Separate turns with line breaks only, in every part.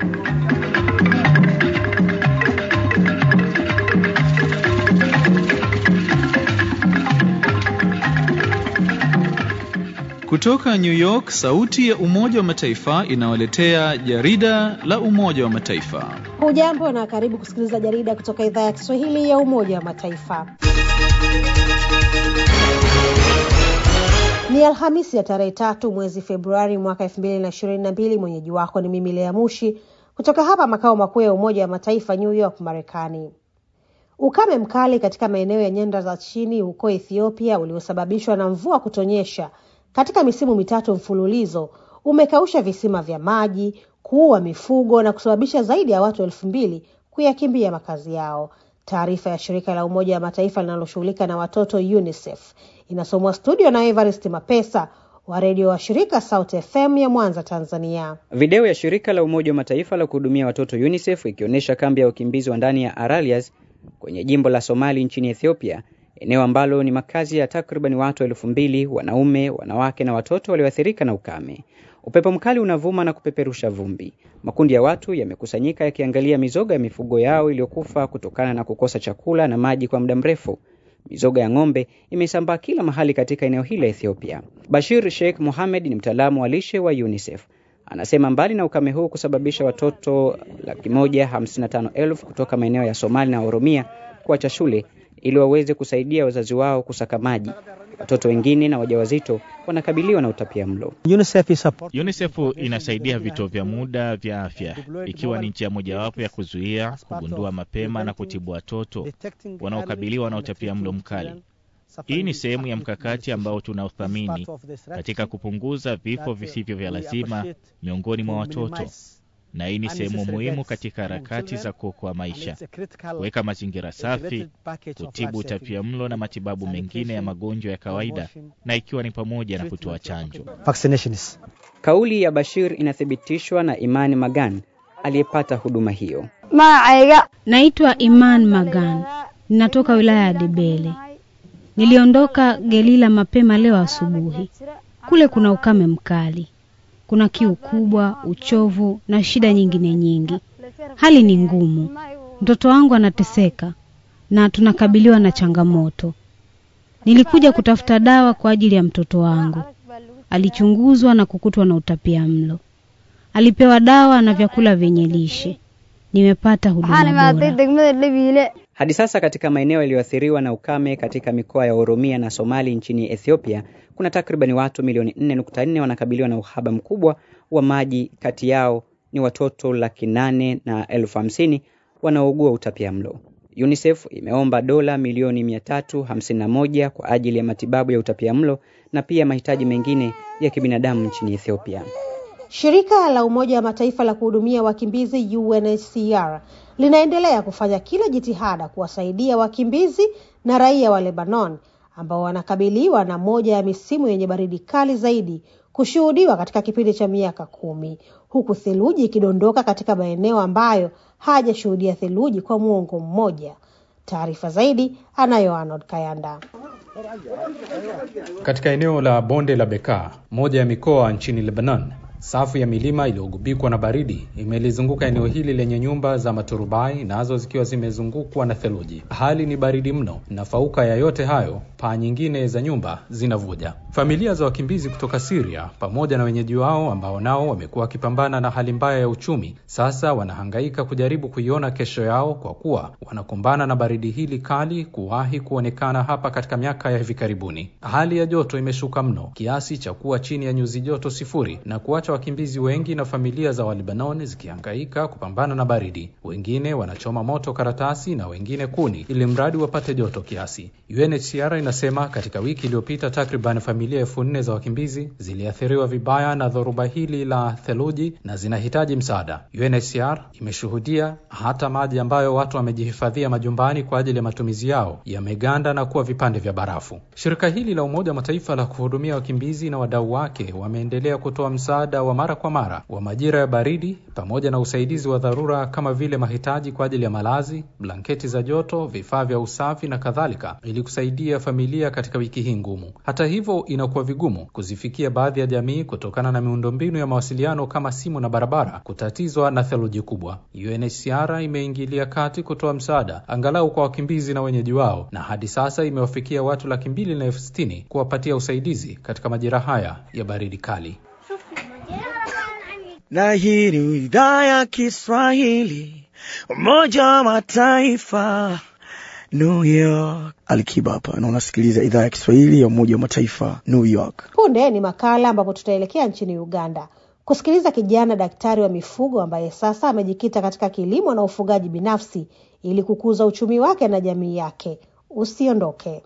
Kutoka New York, sauti ya Umoja wa Mataifa inawaletea jarida la Umoja wa Mataifa.
Hujambo na karibu kusikiliza jarida kutoka idhaa ya Kiswahili ya Umoja wa Mataifa. Ni Alhamisi ya tarehe tatu mwezi Februari mwaka elfu mbili na ishirini na mbili. Mwenyeji wako ni mimi Lea Mushi kutoka hapa makao makuu ya Umoja wa Mataifa, New York, Marekani. Ukame mkali katika maeneo ya nyanda za chini huko Ethiopia uliosababishwa na mvua kutonyesha katika misimu mitatu mfululizo umekausha visima vya maji, kuua mifugo na kusababisha zaidi ya watu elfu mbili kuyakimbia makazi yao. Taarifa ya shirika la Umoja wa Mataifa linaloshughulika na watoto UNICEF inasomwa studio na Evarist Mapesa wa redio wa shirika South FM ya Mwanza, Tanzania.
Video ya shirika la Umoja wa Mataifa la kuhudumia watoto UNICEF ikionyesha kambi ya wakimbizi wa ndani ya Aralias kwenye jimbo la Somali nchini Ethiopia, eneo ambalo ni makazi ya takriban watu elfu mbili, wanaume, wanawake na watoto walioathirika na ukame. Upepo mkali unavuma na kupeperusha vumbi. Makundi ya watu yamekusanyika yakiangalia mizoga ya mifugo yao iliyokufa kutokana na kukosa chakula na maji kwa muda mrefu. Mizoga ya ng'ombe imesambaa kila mahali katika eneo hili la Ethiopia. Bashir Sheikh Mohamed ni mtaalamu wa lishe wa UNICEF. Anasema mbali na ukame huu kusababisha watoto laki moja hamsini na tano elfu kutoka maeneo ya Somali na Oromia kuacha shule ili waweze kusaidia wazazi wao kusaka maji, watoto wengine na wajawazito wanakabiliwa na utapia mlo.
UNICEF inasaidia vituo vya muda vya afya ikiwa ni njia mojawapo ya kuzuia, kugundua mapema na kutibu watoto wanaokabiliwa na utapia mlo mkali. Hii ni sehemu ya mkakati ambao tunauthamini katika kupunguza vifo visivyo vya lazima miongoni mwa watoto, na hii ni sehemu muhimu katika harakati za kuokoa maisha, kuweka mazingira safi, kutibu utapia mlo na matibabu mengine ya magonjwa ya kawaida, na ikiwa ni pamoja na kutoa chanjo.
Kauli ya Bashir inathibitishwa na Imani Magan aliyepata huduma hiyo.
Naitwa Iman Magan, ninatoka wilaya ya Debele. Niliondoka Gelila mapema leo asubuhi. Kule kuna ukame mkali, kuna kiu kubwa, uchovu na shida nyingine nyingi. Hali ni ngumu, mtoto wangu anateseka na tunakabiliwa na changamoto. Nilikuja kutafuta dawa kwa ajili ya mtoto wangu. Alichunguzwa na kukutwa na utapia mlo. Alipewa dawa na vyakula vyenye lishe. Nimepata huduma bora.
Hadi sasa katika maeneo yaliyoathiriwa na ukame katika mikoa ya Oromia na Somali nchini Ethiopia, kuna takribani watu milioni 4.4 wanakabiliwa na uhaba mkubwa wa maji. Kati yao ni watoto laki nane na elfu hamsini wanaougua utapia mlo. UNICEF imeomba dola milioni 351 kwa ajili ya matibabu ya utapia mlo na pia mahitaji mengine ya kibinadamu nchini Ethiopia.
Shirika la Umoja wa Mataifa la kuhudumia wakimbizi UNHCR linaendelea kufanya kila jitihada kuwasaidia wakimbizi na raia wa Lebanon ambao wanakabiliwa na moja ya misimu yenye baridi kali zaidi kushuhudiwa katika kipindi cha miaka kumi, huku theluji ikidondoka katika maeneo ambayo hajashuhudia theluji kwa muongo mmoja. Taarifa zaidi anayo Arnold Kayanda.
Katika eneo la bonde la Bekaa, moja ya mikoa nchini Lebanon, safu ya milima iliyogubikwa na baridi imelizunguka eneo hili lenye nyumba za maturubai, nazo zikiwa zimezungukwa na theluji. Hali ni baridi mno, na fauka ya yote hayo, paa nyingine za nyumba zinavuja. Familia za wakimbizi kutoka Syria pamoja na wenyeji wao ambao nao wamekuwa wakipambana na hali mbaya ya uchumi, sasa wanahangaika kujaribu kuiona kesho yao, kwa kuwa wanakumbana na baridi hili kali kuwahi kuonekana hapa katika miaka ya hivi karibuni. Hali ya joto imeshuka mno kiasi cha kuwa chini ya nyuzi joto sifuri na kuacha wakimbizi wengi na familia za Walibanoni zikihangaika kupambana na baridi. Wengine wanachoma moto karatasi na wengine kuni, ili mradi wapate joto kiasi. UNHCR inasema katika wiki iliyopita takriban familia elfu nne za wakimbizi ziliathiriwa vibaya na dhoruba hili la theluji na zinahitaji msaada. UNHCR imeshuhudia hata maji ambayo watu wamejihifadhia majumbani kwa ajili ya matumizi yao yameganda na kuwa vipande vya barafu. Shirika hili la Umoja wa Mataifa la kuhudumia wakimbizi na wadau wake wameendelea kutoa msaada wa mara kwa mara wa majira ya baridi pamoja na usaidizi wa dharura kama vile mahitaji kwa ajili ya malazi, blanketi za joto, vifaa vya usafi na kadhalika, ili kusaidia familia katika wiki hii ngumu. Hata hivyo, inakuwa vigumu kuzifikia baadhi ya jamii kutokana na miundombinu ya mawasiliano kama simu na barabara kutatizwa na theluji kubwa. UNHCR imeingilia kati kutoa msaada angalau kwa wakimbizi na wenyeji wao, na hadi sasa imewafikia watu laki mbili na elfu sitini kuwapatia usaidizi katika majira haya ya baridi kali.
Na hii ni idhaa ya Kiswahili, Umoja wa Mataifa, New York. Alikiba hapa na unasikiliza idhaa ya Kiswahili ya Umoja wa Mataifa, New York.
Punde ni makala ambapo tutaelekea nchini Uganda kusikiliza kijana daktari wa mifugo ambaye sasa amejikita katika kilimo na ufugaji binafsi ili kukuza uchumi wake na jamii yake. Usiondoke.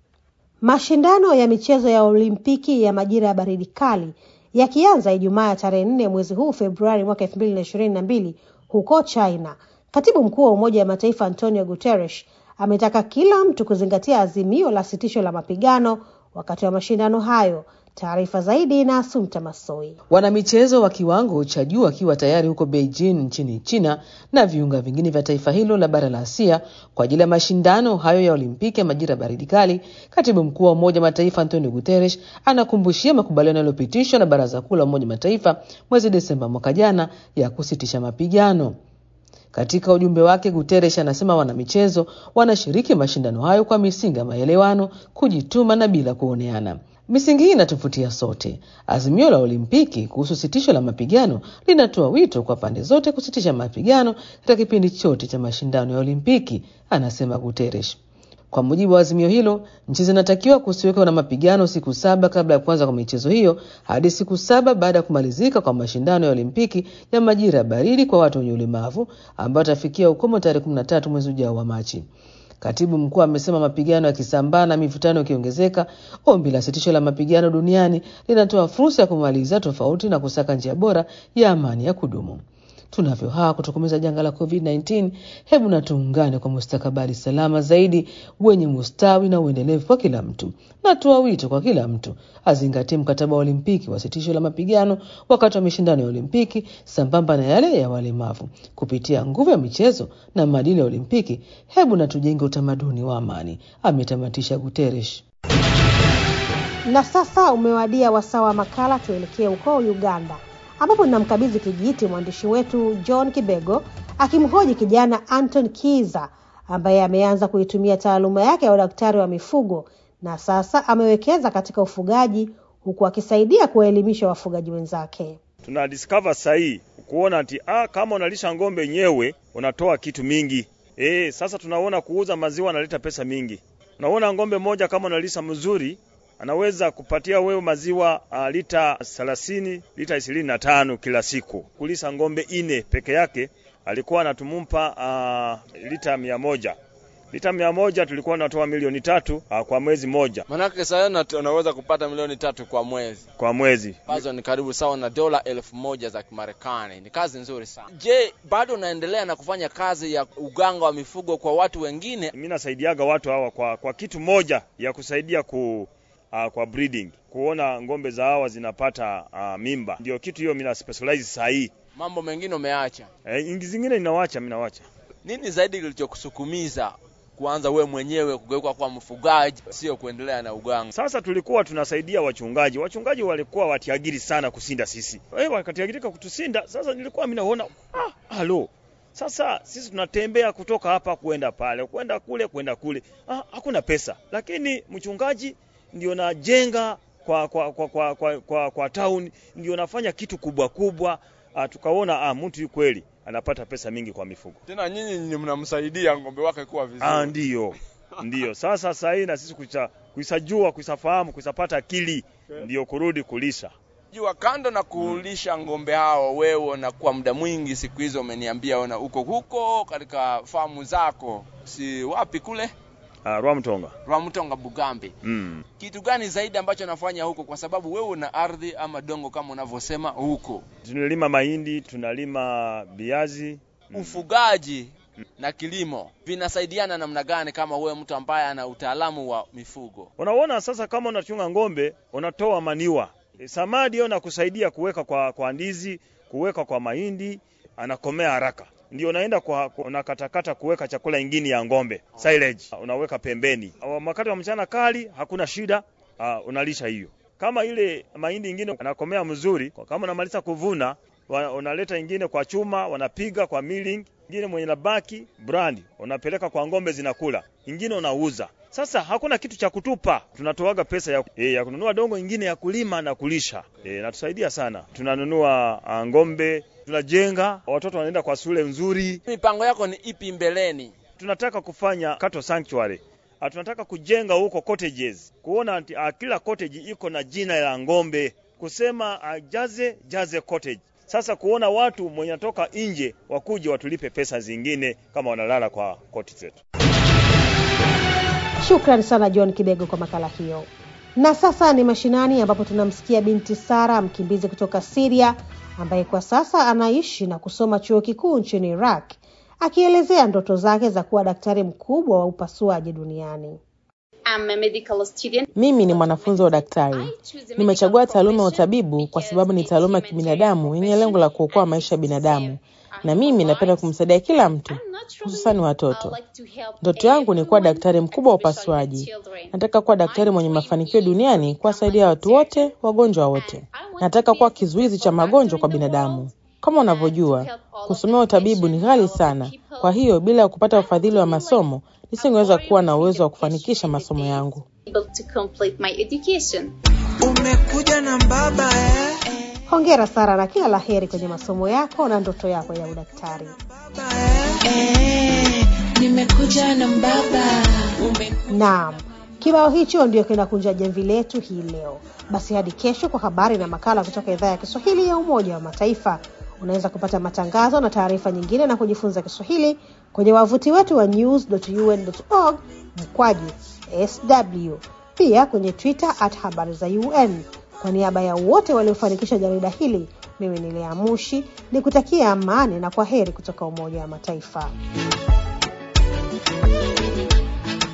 Mashindano ya michezo ya Olimpiki ya majira ya baridi kali yakianza Ijumaa ya tarehe nne mwezi huu Februari mwaka elfu mbili na ishirini na mbili huko China. Katibu mkuu wa Umoja wa Mataifa Antonio Guterres ametaka kila mtu kuzingatia azimio la sitisho la mapigano wakati wa mashindano hayo. Taarifa zaidi na Asumta Masoi.
Wanamichezo wa kiwango cha juu wakiwa tayari huko Beijing nchini China na viunga vingine vya taifa hilo la bara la Asia kwa ajili ya mashindano hayo ya Olimpiki ya majira baridi kali. Katibu mkuu wa Umoja wa Mataifa Antonio Guterres anakumbushia makubaliano yaliyopitishwa na Baraza Kuu la Umoja wa Mataifa mwezi Desemba mwaka jana ya kusitisha mapigano. Katika ujumbe wake, Guterres anasema wanamichezo wanashiriki mashindano hayo kwa misingi ya maelewano, kujituma na bila kuoneana. Misingi hii inatuvutia sote. Azimio la Olimpiki kuhusu sitisho la mapigano linatoa wito kwa pande zote kusitisha mapigano katika kipindi chote cha mashindano ya Olimpiki, anasema Guterres. Kwa mujibu wa azimio hilo, nchi zinatakiwa kusiwekwa na mapigano siku saba kabla ya kuanza kwa michezo hiyo hadi siku saba baada ya kumalizika kwa mashindano ya Olimpiki ya majira ya baridi kwa watu wenye ulemavu ambayo atafikia ukomo tarehe 13 mwezi ujao wa Machi. Katibu mkuu amesema mapigano yakisambaa na mivutano ikiongezeka, ombi la sitisho la mapigano duniani linatoa fursa ya kumaliza tofauti na kusaka njia bora ya amani ya kudumu. Tunavyo haa kutokomeza janga la COVID-19, hebu na tuungane kwa mustakabali salama zaidi wenye mustawi na uendelevu kwa kila mtu. Natoa wito kwa kila mtu azingatie mkataba wa Olimpiki wa sitisho la mapigano wakati wa mashindano ya Olimpiki sambamba na yale ya walemavu. Kupitia nguvu ya michezo na maadili ya Olimpiki, hebu na tujenge utamaduni wa amani, ametamatisha Guterres.
Na sasa umewadia wasaa wa makala, tuelekee huko Uganda ambapo ninamkabidhi kijiti mwandishi wetu John Kibego akimhoji kijana Anton Kiza ambaye ameanza kuitumia taaluma yake ya udaktari wa mifugo na sasa amewekeza katika ufugaji huku akisaidia kuwaelimisha wafugaji wenzake.
Tuna discover sahii kuona ati ah, kama unalisha ng'ombe nyewe unatoa kitu mingi e, sasa tunaona kuuza maziwa analeta pesa mingi. Unaona ng'ombe moja kama unalisha mzuri anaweza kupatia wewe maziwa uh, lita thelathini lita ishirini na tano kila siku. Kulisa ng'ombe ine peke yake alikuwa anatumumpa uh, lita mia moja lita mia moja tulikuwa tunatoa milioni tatu uh, kwa mwezi moja.
Manake sasa unaweza kupata milioni tatu kwa mwezi
kwa mwezi,
ambazo ni karibu sawa na dola elfu moja za Kimarekani. Ni kazi nzuri sana. Je, bado unaendelea na kufanya kazi ya uganga wa mifugo kwa watu wengine?
Mimi nasaidiaga watu hawa kwa, kwa kitu moja ya kusaidia ku uh, kwa breeding, kuona ng'ombe za hawa zinapata uh, mimba. Ndio kitu hiyo mimi na specialize saa hii.
Mambo mengine umeacha?
Eh, ingi zingine ninawacha, mimi nawacha.
Nini zaidi kilichokusukumiza kuanza we mwenyewe kugeuka kwa mfugaji, sio kuendelea na uganga?
Sasa tulikuwa tunasaidia wachungaji, wachungaji walikuwa watiagiri sana kusinda sisi, eh, wakatiagirika kutusinda. Sasa nilikuwa mimi naona ah, halo sasa sisi tunatembea kutoka hapa kwenda pale, kwenda kule, kwenda kule, ah, hakuna pesa, lakini mchungaji ndio najenga kwa kwa kwa kwa, kwa, kwa, kwa town ndio nafanya kitu kubwa kubwa. Uh, tukaona ah, mtu kweli anapata pesa mingi kwa mifugo.
Tena nyinyi ni mnamsaidia ng'ombe wake kuwa vizuri.
Ah, ndio ndio. Sasa sasa hii na sisi kuisa kuisajua kuisafahamu kuisapata akili okay. Ndio kurudi kulisha
jua kando na kulisha ng'ombe hao, wewe na kwa muda mwingi siku hizo umeniambia una uko huko katika famu zako, si wapi kule
Uh, Rwamtonga.
Rwamtonga Bugambi.
Mm.
Kitu gani zaidi ambacho nafanya huko kwa sababu wewe una ardhi ama dongo kama unavyosema huko?
Tunalima mahindi, tunalima viazi.
Mm. Ufugaji mm. na kilimo vinasaidiana namna gani kama wewe mtu ambaye ana utaalamu wa mifugo?
Unaona sasa kama unachunga ng'ombe, unatoa maniwa. E, samadi hiyo nakusaidia kuweka kwa, kwa ndizi, kuweka kwa mahindi, anakomea haraka ndio unaenda kwa unakatakata kuweka chakula ingine ya ng'ombe silage, unaweka pembeni. Wakati wa mchana kali hakuna shida, uh, unalisha hiyo. Kama ile mahindi ingine anakomea mzuri, kama unamaliza kuvuna wa- unaleta ingine kwa chuma, wanapiga kwa milling, ingine mwenye nabaki brand unapeleka kwa ng'ombe zinakula, ingine unauza. Sasa hakuna kitu cha kutupa, tunatoaga pesa ya, e, ya kununua dongo ingine ya kulima na kulisha e, natusaidia sana. Tunanunua ah, ng'ombe, tunajenga, watoto wanaenda kwa shule nzuri.
Mipango yako ni ipi mbeleni?
Tunataka kufanya cattle sanctuary. Ah, tunataka kujenga huko cottages, kuona ati ah, kila cottage iko na jina la ng'ombe, kusema ah, jaze jaze cottage. Sasa kuona watu mwenye natoka nje wakuje watulipe pesa zingine kama wanalala kwa koti zetu.
Shukrani sana John Kibego kwa makala hiyo. Na sasa ni mashinani ambapo tunamsikia binti Sara, mkimbizi kutoka Syria ambaye kwa sasa anaishi na kusoma chuo kikuu nchini Iraq, akielezea ndoto zake za kuwa daktari mkubwa wa upasuaji duniani.
I'm a medical student.
Mimi ni mwanafunzi wa daktari. Nimechagua taaluma ya utabibu kwa sababu ni taaluma ya kibinadamu yenye lengo la kuokoa maisha ya binadamu, na mimi napenda kumsaidia kila mtu, hususani watoto. Ndoto yangu ni kuwa daktari mkubwa wa upasuaji. Nataka kuwa daktari mwenye mafanikio duniani, kuwasaidia watu wote, wagonjwa wote. Nataka kuwa kizuizi cha magonjwa kwa binadamu. Kama unavyojua, kusomea utabibu ni ghali sana. Kwa hiyo, bila ya kupata ufadhili wa masomo, nisingeweza kuwa na uwezo wa kufanikisha masomo yangu.
Able to complete my education.
Umekuja na mbaba eh?
Hongera Sara na kila la heri kwenye masomo yako na ndoto yako ya udaktari.
Eh, nimekuja na mbaba. Ume...
Naam, kibao hicho ndio kinakunja jamvi letu hii leo. Basi hadi kesho kwa habari na makala kutoka idhaa ya Kiswahili ya Umoja wa Mataifa. Unaweza kupata matangazo na taarifa nyingine na kujifunza Kiswahili kwenye wavuti wetu wa news.un.org mkwaju sw, pia kwenye Twitter at habari za UN. Kwa niaba ya wote waliofanikisha jarida hili, mimi ni Lea Mushi ni kutakia amani na kwa heri kutoka Umoja wa Mataifa.